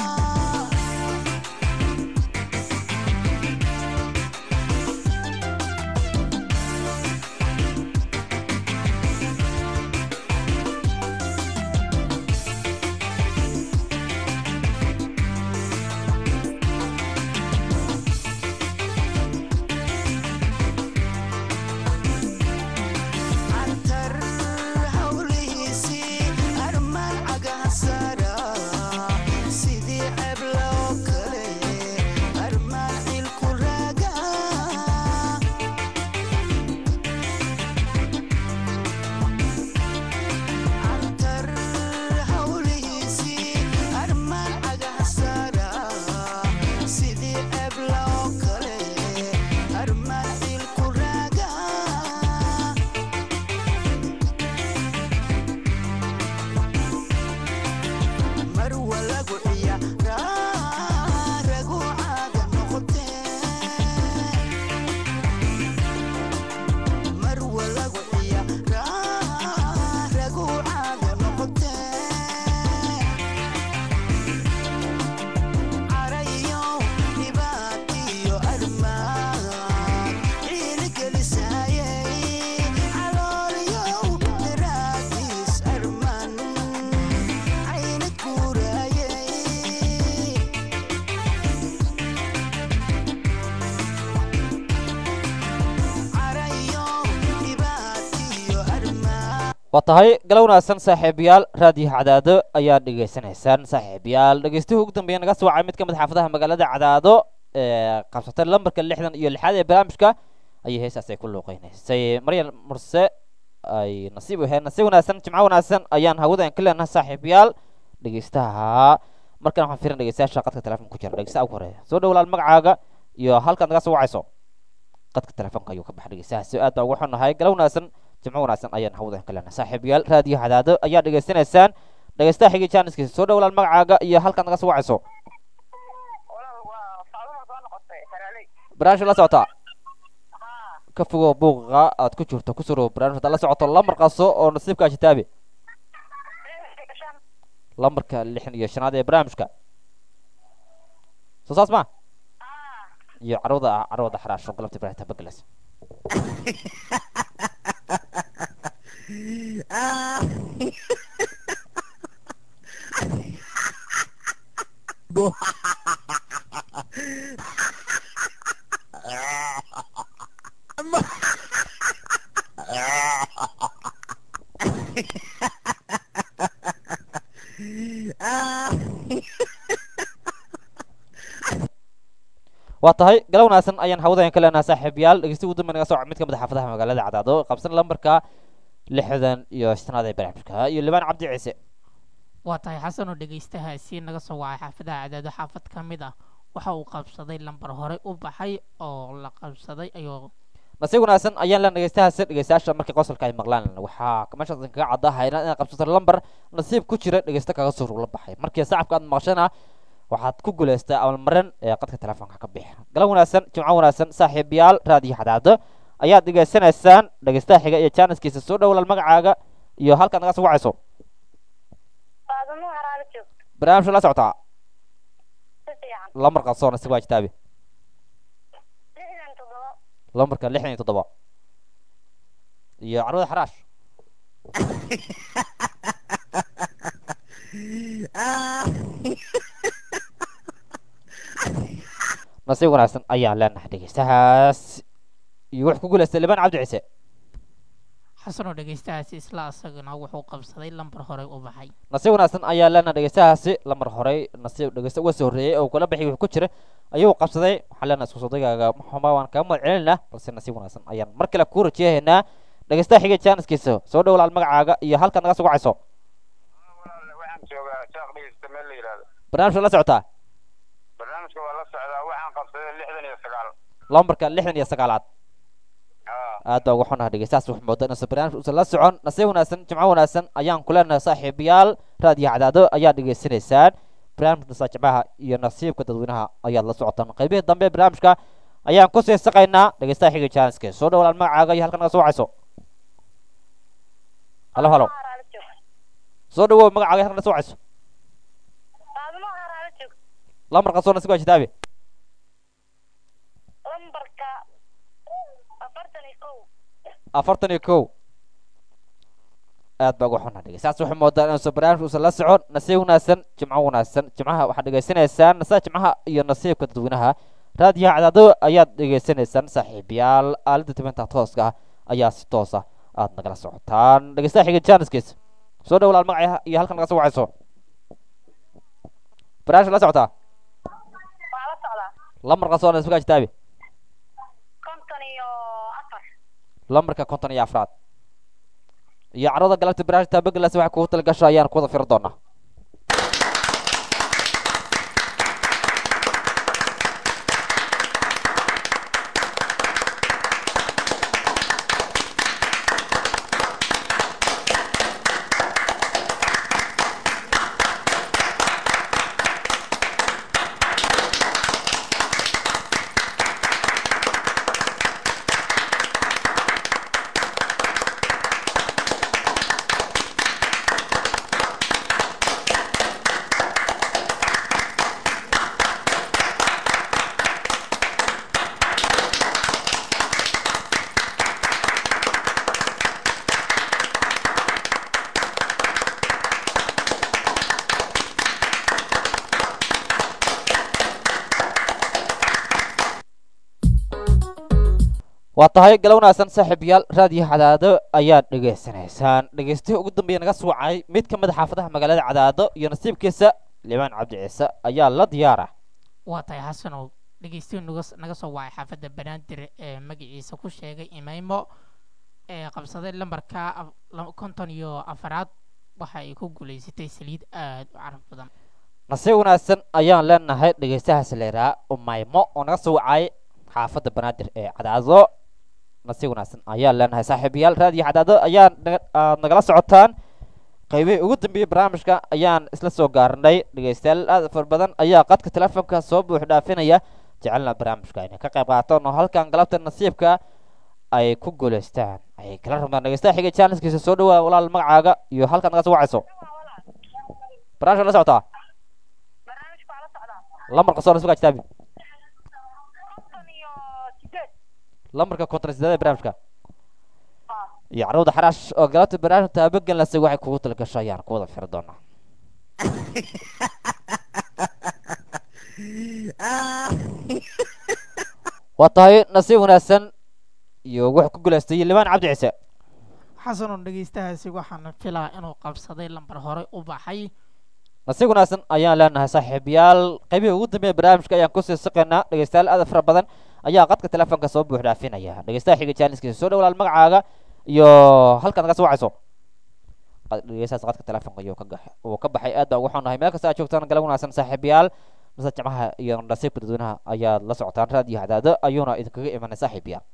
I: antar hawlihiisii armaan cagaha saara sidii cebla oo kale armaan cilku raaga antar hawlihiisii armaan cagaha saara sidii cebla oo kale armaan cilku raaga marwa lagu ciyaaraa ragu caaga noqotee marwa lagu ciyaaraa ragu caaga noqotee carayo dhibaatiyo armaan ciiligelisayay caloolyow daraadiis armaan caynad guurayay carayo dhibaatiyo armaan
A: waa tahay gala wanaagsan saaxiibayaal raadiyo cadaado ayaa dhegaysanaysaan saaxiibayaal dhegeystuhu ugu dambeeya naga soo wacay mid ka mid xaafadaha magaalada cadaado ee qabsatay lambarka lixdan iyo lixaad ee barnaamijka ayay heestaas ay ku luuqeynaysay maryan murse ay nasiib u ahayd nasiib wanaagsan jimco wanaagsan ayaan hawada ka leenahay saaxiibayaal dhegeystaha markan waxaan fiirin dhegeystayaasha qadka telefoon ku jira dhegeystaha ugu horeeya soo dhowlaal magacaaga iyo halkaad naga soo wacayso qadka telefoonka ayuu ka baxay dhegeystahaasi aad baa ugu xunahay gala wanaagsan jimco wanaagsan ayaan hawada ka leenahay saaxiibayaal raadiyo cadaado ayaa dhegeysanaysaan dhegeystaha xigi jaaniskiisa soo dhowlaal magacaaga iyo halkaad naga soo wacayso
H: walaal waa faaduma soo noqotay saraaley
A: barnaamijka la socotaa
H: haa
A: ka fogow buuqa aad ku jirto ku suro barnaamij haddaad la socoto lambar qaso oo nasiibka ajitaabi
H: shan
A: lambarka lixdan iyo shanaad ee barnaamijka soo saas ma
H: haa
A: iyo carwada ah carwada xaraasho galabta ibrahim tabagelas waa tahay gala wanaagsan ayaan hawada ka leenahay saaxiibayaal dhegeysti ugu dambe naga soo mid ka mid ah xaafadaha magaalada cadaado qabsan lambarka lixdan iyo shanaad ee barnaamijka iyo libaan cabdi ciise
G: waa tahay xasan oo dhegaystahaasi naga soo wacay xaafadaha cadaado xaafad ka mid ah waxa uu qabsaday lambar hore u baxay oo la qabsaday ayuu
A: nasiib wanaagsan ayaan leen dhegeystahaasi dhegeystayaasha markii qosolka ay maqlaan waxaa meeshaas kaga caddahay inaad qabsato lambar nasiib ku jira dhegeysta kaga soo rugla baxay markii sacabka aad maqashana waxaad ku guulaystaa amalmarin ee qadka telefoonka ka bixi gala wanaagsan jimco wanaagsan saaxiibayaal raadiyo xadaado ayaad dhegeysanaysaan dhegeystaha xiga iyo jaaniskiisa soo dhowlaal magacaaga iyo halkaad naga soo wacayso
H: faaduma haraalo joog
A: barnaamijka la socotaa
H: si fiican
A: lambar qaso nasiib waa jitaabi
H: lixdan toddoba
A: lambarka lixdan iyo toddoba iyo carwada xaraash nasiib wanaagsan ayaan leenahay dhegeystahaas iyo wuxuu ku guulaystay libaan cabdi ciise
G: xasan oo dhegaystahaasi isla asagana wuxuu qabsaday lambar hore u baxay
A: nasiib wanaagsan ayaa leenahay dhegeystahaasi lambar horey nasiib dhegeysta uga soo horreeyey oo kula bixi wuxuu ku jira ayuu qabsaday waxaan leenahay isku sodagaaga maxuma waan kaga mahad celinaa balse nasiib wanaagsan ayaan mar kale ku rajeehaynaa dhegeystaha xiga jaaniskiisa soo dhowlaal magacaaga iyo halkaad naga soo wacayso
F: waxaan joogaa jaaq dhegeysta meel la yidhaahdo
A: barnaamijka la socotaa
F: barnaamijka waa la socdaa waxaan qabsaday lixdan iyo sagaal
A: lambarka lixdan iyo sagaalaad
F: haa
A: aad baa uga xunaha dhegeystahaas wax mooda inuusan barnaamij uusan la socon nasiib wanaagsan jimco wanaagsan ayaan ku leenahay saaxiibayaal raadiyo cadaado ayaa dhegeysanaysaan barnaamijka saajicbaha iyo nasiibka dadweynaha ayaad la socotaan qaybihii dambe ee barnaamijka ayaan ku sii saqaynaa dhegeystaha xiga jaaniska soo dhowlaan magacaaga iyo halkan naga soo wacayso halo halo
H: haraala joog
A: soo dhawow magacaaga halkan soo wacayso
H: qaadimo haraala joog
A: lambarka soo nasiib waa jitaabe
H: lambarka afartan iyo kow
A: afartan iyo kow aad baa uga xunaa dhegeystayaas waxay moodaan inuusan barnaamijka uusan la socon nasiib wanaagsan jimco wanaagsan jimcaha waxaad dhegeysanaysaan nasaa jimcaha iyo nasiibka dadweynaha raadiyaha cadaado ayaad dhegeysanaysaan saaxiibayaal aalada tibinta tooska ah ayaa si toosa aad nagala socotaan dhegeystaha xiga jaaniskiisa soo dhow walaal magaca iyo halkan naga soo wacayso barnaamijka la socotaa
H: waa la socdaa
A: lambarka soo nasiibka jitaabe
H: konton iyo afar
A: lambarka konton iyo afraad iyo carada galabta barnaamijka taabagalaas waxay kugu tala gasho ayaan kuwada firi doonaa waa tahay gala wanaagsan saaxiibayaal raadiyo cadaado ayaad dhegeysanaysaan dhegeystihii ugu dambeeya naga suucay mid ka mid a xaafadaha magaalada cadaado iyo nasiibkiisa limaan cabdi ciise ayaa la diyaara
G: waa tahay xasanow dhegeystiyu naga naga soo wacay xaafadda banaadir ee magaciisa ku sheegay imaymo ee qabsaday lambarka af- la- konton iyo afaraad waxa ay ku guulaysatay saliid aad u caraf badan
A: nasiib wanaagsan ayaan leenahay dhegeystahaas leeraa umaymo oo naga soo wacay xaafadda banaadir ee cadaado nasiib wanaagsan ayaan leenahay saaxiibayaal raadiyo cadaado ayaan naga- aad nagala socotaan qaybihii ugu dambeeyey barnaamijka ayaan isla soo gaarnay dhegeystayaal aad u fara badan ayaa qadka telefoonka soo buux dhaafinaya jecelna barnaamijka inay ka qayb qaataan oo halkan galabta nasiibka ay ku guulaystaan ayay kala rabnaan dhegeystaha xiga jaaniskiisa soo dhawaa walaal magacaaga iyo halkan naga soo wacayso barnaamijka la socotaa
H: barnaamijka waa la socdaa
A: lambarka soo nasiibka kitaabi
H: konton iyo sideed
A: lambarka konton iyo sideed ee barnaamijka iyo carruurda xaraash oo galabta barnaamijka taabagelinaysa waxay kugu talgasho ayaan ku wada firi doonaa waa tahay nasiib wanaagsan iyo wuxuu ku guulaystay limaan cabdi ciise
G: xasanow dhegeystahaasi waxaana filaa inuu qabsaday lambar hore u baxay
A: nasiib wanaagsan ayaan leenahay saaxiibayaal qaybihii ugu dambeeya barnaamijka ayaan kusii siqaynaa dhegeystayaal aad u fara badan ayaa qadka telefoonka soo buux dhaafinaya dhegeystaha xiga jaaniskiisa soo dhawalaal magacaaga iyo halkaad naga soo wacayso qad- dhegeystahaas qadka telefoonka ayuu ka gax uu ka baxay aad baa ugu xunahay meel kasta aad joogtaan galab wanaagsan saaxiibayaal mase jimcaha iyo nasiibka dadweynaha ayaad la socotaan raadiyo hadaado ayuuna idinkaga imanay saaxiibayaal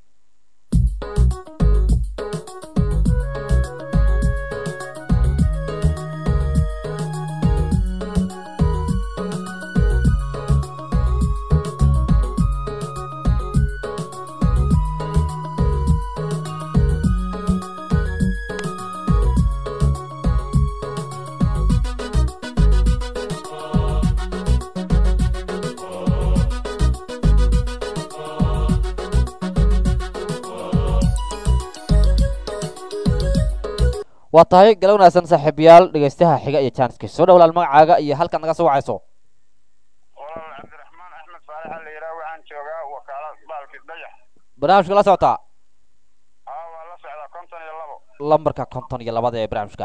A: waa tahay gala wanaagsan saaxiibayaal dhegeystaha xiga iyo jaaniskiisa soo dhawalaal magacaaga iyo halkaad naga soo wacayso
F: walaal cabdiraxmaan axmed faarax la yidhaah waxaan joogaa wakaalad baalki dayax
A: barnaamijka la socotaa
F: aa waa la socdaa konton iyo labo
A: lambarka konton iyo labada ee barnaamijka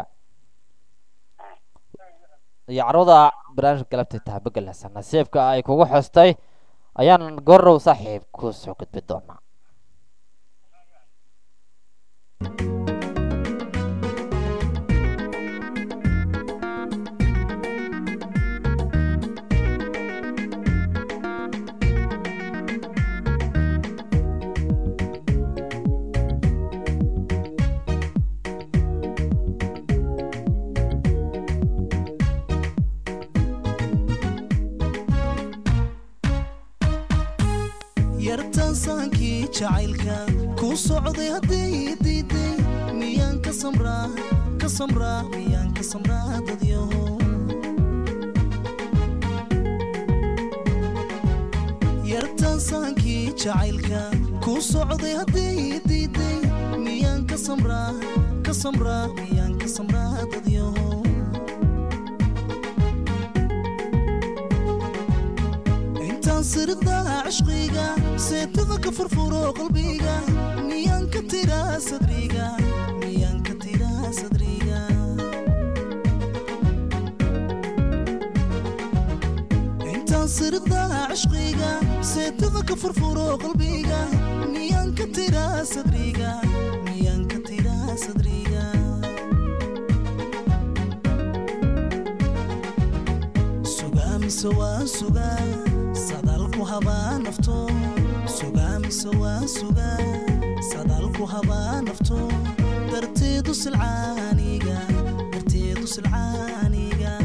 A: iyo carruurda barnaamijka galabta taabagelasa nasiibka ay kugu xostay ayaan gorow saaxiib ku soo gudbi doonaa
I: yartansaankii jacaylka ku socday hadday diiday miyaan ka samraa ka samraa miyaan ka samraa dadyahow yartaasaankii jacaylka kuu socday haddii diiday miyaan ka samraa ka samraa miyaan ka samraa dadyahow intaan sirdaa cishqiga seetada ka furfuro qalbiga miyaan ka tiraa sadriga miyaan ka tiraa sadriga intaan sirdaa cishqiga seetada ka furfuro qalbiga miyaan ka tiraa sadriga miyaan ka tiraa sadriga sugaa mise waa sugaa sadaalku habaa nafto sugaa mise waa sugaa sadaalku habaa nafto darteedu silcaaniga darteedu silcaaniga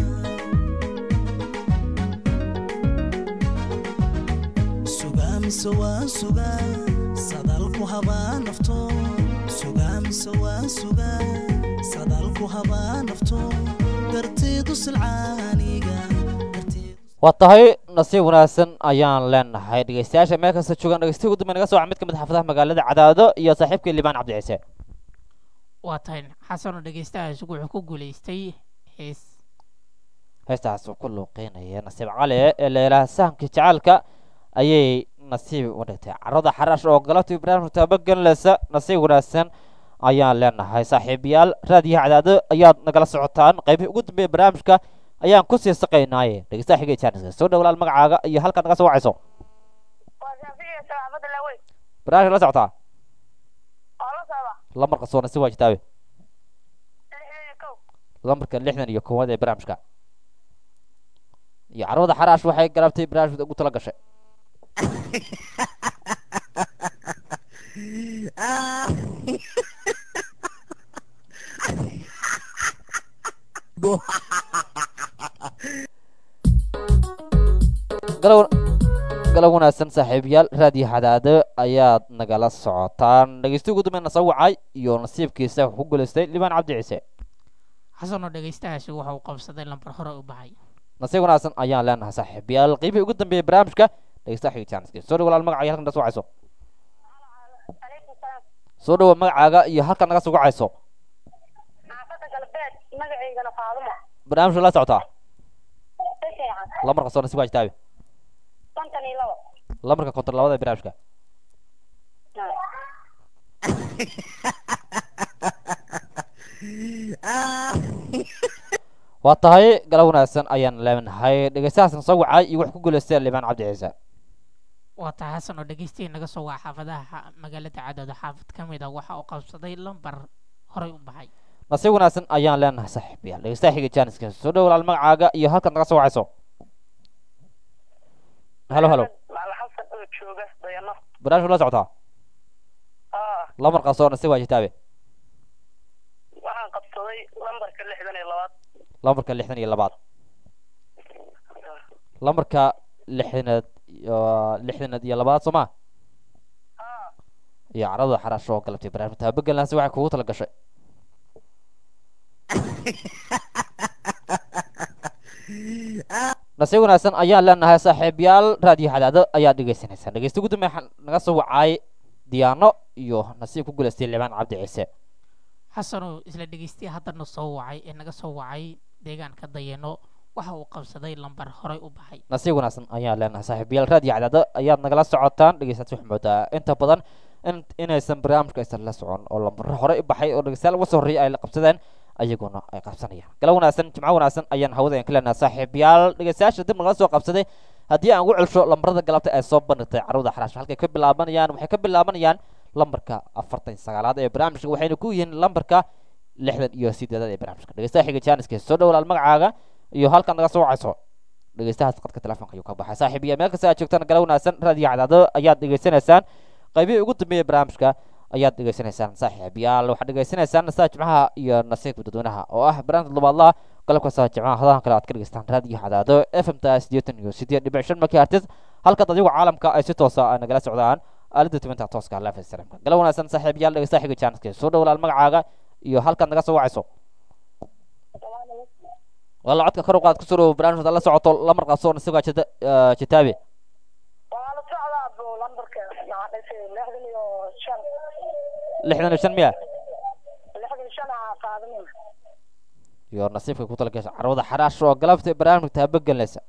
I: sugaa mise waa sugaa sadaalku habaa nafto sugaa mise waa sugaa sadaalku habaa nafto darteedu silcaaniga
A: waa tahay nasiib wanaagsan ayaan leenahay dhegeystayaasha meel kasta joogaan dhegeystihi ugu dambe naga soo mid ka mid ah xaafadaha magaalada cadaado iyo saaxiibkii liibaan cabdi ciise
G: waa tahay xasanoo dhegeystahaas wuxuu ku guulaystay hees
A: heestaas uu ku luuqeynaya nasiib cali ee leelaha sahamkii jacaalka ayay nasiib u dhigtay carada xaraash oo galabtii barnaamijka taabagelinaysa nasiib wanaagsan ayaan leenahay saaxiibayaal raadiyaha cadaado ayaad nagala socotaan qaybihii ugu dambeeya barnaamijka ayaan ku sii saqaynaaye dhegeystaha xigay jaaniska soo dhawlaal magacaaga iyo halkaad naga soo wacayso
H: waa shaafici salaamada laaweyn
A: barnaamijka la socotaa
H: oo la socda
A: lambarka soona si waa jitaabe
H: lixdan iyo kow
A: lambarka lixdan iyo koowaad ee barnaamijka iyo carwada xaraash waxay galabtay barnaamijka ugu tala gashay galow galab wanaagsan saaxiibayaal raadiyo xadaado ayaad nagala socotaan dhegeysti ugu dambeyn soo wacay iyo nasiibkiisa wuxuu ku guulaystay libaan cabdi ciise
G: xasanoo dhegeystahaasi waxa uu qabsaday lambar hore u baxay
A: nasiib wanaagsan ayaan leenahay saaxiibayaal qiibihii ugu dambeeyay barnaamijka dhegeystaha xigitaanska soo dhawo walaal magacaaga halkan naga soo wacayso
H: calaykum salaam
A: soo dhawo magacaaga iyo halkan naga soo wacayso
H: xaafadda galbeed magacaygana faadumo
A: barnaamijka la socotaa
H: si fiican
A: lambarka soo nasiib waa jitaabe
H: konton iyo labo
A: lambarka konton labada ee barnaamijka waa tahay galab wanaagsan ayaan leenahay dhegeystahaasna soo wacay iyo wax ku guulaystay libaan cabdi ciise
G: waa tahay xasanoo dhegeystihi naga soo waca xaafadaha xa- magaalada cadooda xaafad ka mid a waxa uu qabsaday lambar horey u baxay
A: nasiib wanaagsan ayaan leenahay saaxiibayaal dhegeystaha xiga jaaniska soo dhawo walaal magacaaga iyo halkan naga soo wacayso halo halo
H: macala xasan oo jooga dayano
A: barnaamijka la socotaa
H: aa
A: lambarka soo nasiib waa jitaabe
H: waxaan qabsaday lambarka lixdan iyo labaad
A: lambarka lixdan iyo labaad lambarka lixdanaad iyo lixdanaad iyo labaad soo ma
H: aa
A: iyo carada xaraash oo galabtay barnaamijka taabagelinasi waxay kugu tala gashay nasiib wanaagsan ayaan leenahay saaxiibayaal raadiyo xadaado ayaad dhegeysanaysaa dhegeysta ugu dambeeya waxaan naga soo wacay diyaano iyo nasiib ku guulaystay libaan cabdi ciise
G: xasanoo isla dhegeystiya haddana soo wacay ee naga soo wacay deegaanka dayano waxa uu qabsaday lambar horey u baxay
A: nasiib wanaagsan ayaan leenahay saaxiibayaal raadiyo cadaado ayaad nagala socotaan dhegeystaasi wax moodaa inta badan in inaysan barnaamijka aysan la socon oo lambaro hore u baxay oo dhegeystayaal uga soo horreeyay ay la qabsadeen ayaguna ay qabsanayaan gala wanaagsan jimco wanaagsan ayaan hawada aan ka leenahay saaxiibayaal dhegeystayaasha dib nagala soo qabsaday haddii aan ugu celsho lambarada galabta ay soo bandhigtay carruurda xaraash halkay ka bilaabanayaan waxay ka bilaabanayaan lambarka afartan iyo sagaalaad ee barnaamijka waxayna ku yihiin lambarka lixdan iyo sideedaad ee barnaamijka dhegeystaha xiga jaaniska soo dhowlaal magacaaga iyo halkan naga soo wacayso dhegeystahaas qadka telefoonka ayuu ka baxay saaxiib iyo meel kasta aad joogtaan gala wanaagsan raadiyo cadaado ayaad dhegeysanaysaan qaybihii ugu dambeeyay barnaamijka ayaad dhegeysanaysaan saaxiib yaal waxaad dhegeysanaysaan nasaa jimcaha iyo nasiibka dadweynaha oo ah barnaamij labaadlaha galabka saa jimcaha hadahan kale aad ka dhegeystaan raadiyo cadaado f m ta sideetan iyo sideed dhibic shan megahertz halkaad adigu caalamka ay si toosa ay nagala socdaan aalada tibinta tooska live streamka gala wanaagsan saaxiib yaal dhegeystaha xiga jaaniska soo dhowlaal magacaaga iyo halkaad naga soo wacayso walla codka kor u qaad kusoo dhawo barnaamijka hadaad la socoto lamar qaadso nasiibkaa jita eh, jitaabe
H: waa la socdaa buu lambarka maxaa dhashay lixdan iyo shan
A: lixdan iyo shan miya
H: lixdan iyo shan aa qaadanin
A: iyo nasiibka ku tala gasha carwada xaraash oo galabta barnaamijka taabagelinaysa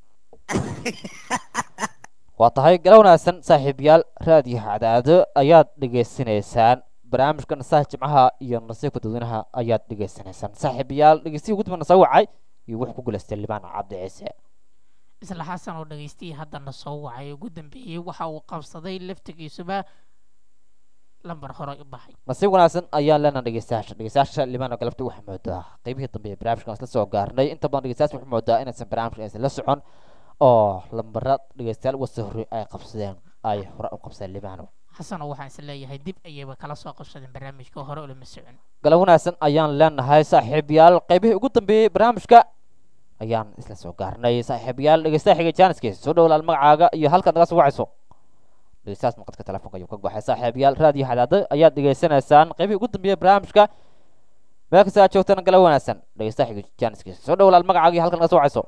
A: waa tahay gala wanaagsan saaxiibayaal raadiyo cadaado ayaad dhegaysanaysaan barnaamijka nasaha jimcaha iyo nasiibka dadweynaha ayaad dhegaysanaysaan saaxiibayaal dhegeystihi ugu dambana soo wacay iyo wuxuu ku guulaystay libaan cabdi ciise
G: isla xasan oo dhagaystayay haddana soo wacay ugu dambeeyey waxa uu qabsaday laftigiisuba lambar hore u baxay
A: nasiib wanaagsan ayaan leenaha dhegeystayaasha dhegeystayaasha limaano galabta waxaa moodaa qeybihii dambe ee barnaamijkan isla soo gaarnay inta badan dhegeystayaasha waxaa moodaa inaysan barnaamijka aysan la socon oo lambara dhegeystayaal uga soo horreey ay qabsadeen ay hore u qabsadeen limaano
G: xasanoo waxaan is leeyahay dib ayayba kala soo qabsadeen barnaamijka hore ulama socon
A: galab wanaagsan ayaan leenahay saaxiibayaal qeybihii ugu dambeeyey barnaamijka ayaan isla soo gaarnay saaxiibayaal dhegeystaha xiga jaaniskiisa soo dhowlaal magacaaga iyo halkaad naga soo wacayso dhegeystahaas maqadka telefoonka ayuu ka baxay saaxiibayaal raadiyo xadaado ayaad dhegeysanaysaan qeybihii ugu dambeeyey barnaamijka meel kasta aad joogtana galab wanaagsan dhegeystaha xiga jaaniskiisa soo dhowlaal magacaaga iyo halkaad naga soo wacayso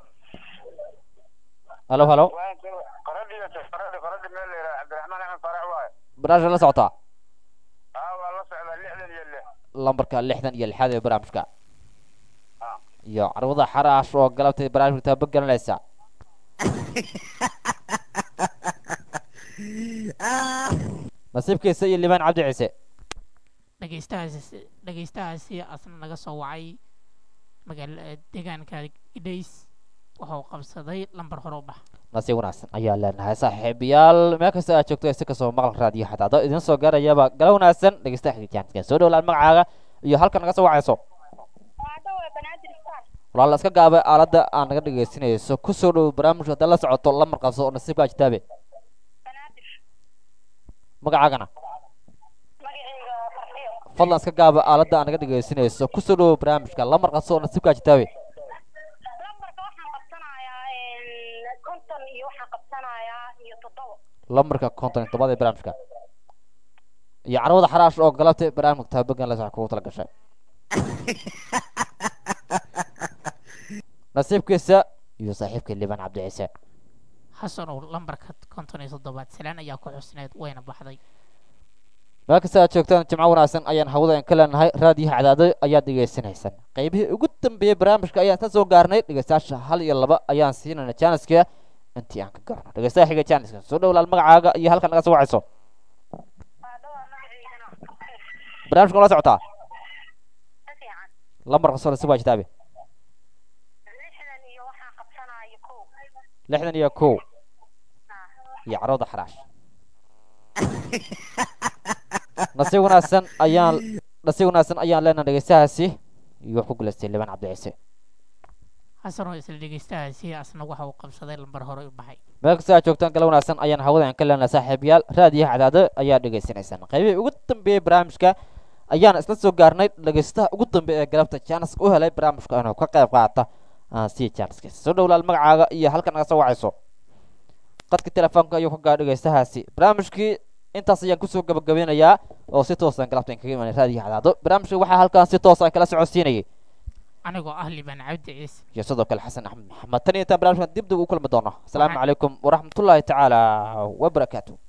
A: halo halo
F: qoradhi qoradhi qoradhi meel la yidhaha cabdiraxmaan axmed farax waaye
A: barnaamijka la socotaa
F: aa waa la socdaa lixdan iyo lix
A: lambarka lixdan iyo lixaad ee barnaamijka
F: Ah.
A: iyo carwada xaraash oo galabtay barnaamijka taabagelinaysa nasiibkiisa iyo limaan cabdi ciise
G: dhegeystahaasi dhegeystahaasi asna naga soo wacay magaala deegaanka idhays waxa uu qabsaday lambar hore u bax
A: nasiib wanaagsan ayaa leenahay saaxiibayaal meel kasta aad joogto si kasoo maqal raadiyo xadaado idin soo gaarayaba gala wanaagsan dhegeystaha xigijaanka soo dhowlaan magacaaga iyo halka naga soo wacayso
H: waa dhawa banaadir star
A: walaal iska gaabay aaladda aan naga dhegeysanayso kusoo dhow barnaamijka haddaad la socoto lamar qabso oo nasiibkaa jitaabe
H: banaadir
A: magacaagana
H: magacayga farxiyo
A: fadlan iska gaaba aaladda aan naga dhegeysanayso kusoo dhow barnaamijka lamar qabso oo nasiibkaa jitaabe
H: lambarka waxaan qabsanayaa konton iyo waxaan qabsanayaa iyo toddoba
A: lambarka konton iyo tobaad ee barnaamijka iyo carwada xaraash oo galabtay barnaamijka taabagan la kugu tala gashay nasiibkiisa iyo saaxiibka liban cabdi ciise
G: xasanow lambarka konton iyo toddobaad salaan ayaa ku xusneed wayna baxday
A: meel kasta aad joogtaan jimco wanaagsan ayaan hawada ka leenahay raadiyaha cadaado ayaad dhegeysanaysaan qeybihii ugu dambeeyey barnaamijka ayaan ka soo gaarnay dhegeystayaasha hal iyo laba ayaan siinayna jaaniska intii aan ka garno dhegeystaha xiga jaaniska soo dhowlaal magacaaga iyo halka naga soo wacayso
H: waa dhawa magacaygana
A: barnaamijka la socotaa
H: ka fiican
A: lambarka soo nasiib waa jitaabe
H: lixdan iyo waxaan qabsanaya kow
A: lixdan iyo kow
H: Ah.
A: iyo carwada xaraash nasiib wanaagsan ayaan nasiib wanaagsan ayaan leenahay dhegeystahaasi iyo wax ku guulaystay liban cabdi ciise
G: xasanoo isla dhegeystahaasi asna waxa uu qabsaday lambar hore u baxay
A: meel kasta aad joogtaan gala wanaagsan ayaan hawadan ka leenahay saaxiibayaal raadiyaha cadaado ayaa dhegeysanaysaan qaybihii ugu dambeeyey barnaamijka ayaan isla soo gaarnay dhegeystaha ugu dambeeya ee galabta jaanis u helay barnaamijka inuu ka qayb qaata aan sii jaaniskiisa soo dhowlaal magacaaga iyo halka naga soo wacayso qadka telefoonka ayuu ka gaadhay dhegeystahaasi barnaamijkii intaas ayaan kusoo gabagabeynayaa oo si toosan galabta in kaga imanay raadiyaha cadaado barnaamijka waxaa halkaan si toos aan kala socodsiinayay
G: anigoo ah liban cabdi ciise
A: iyo sidoo kale xasan axmed maxamed tan iyo intaan barnaamijkan dib dib u kulmi doono asalaamu calaykum waraxmatullaahi tacaala wabarakaatu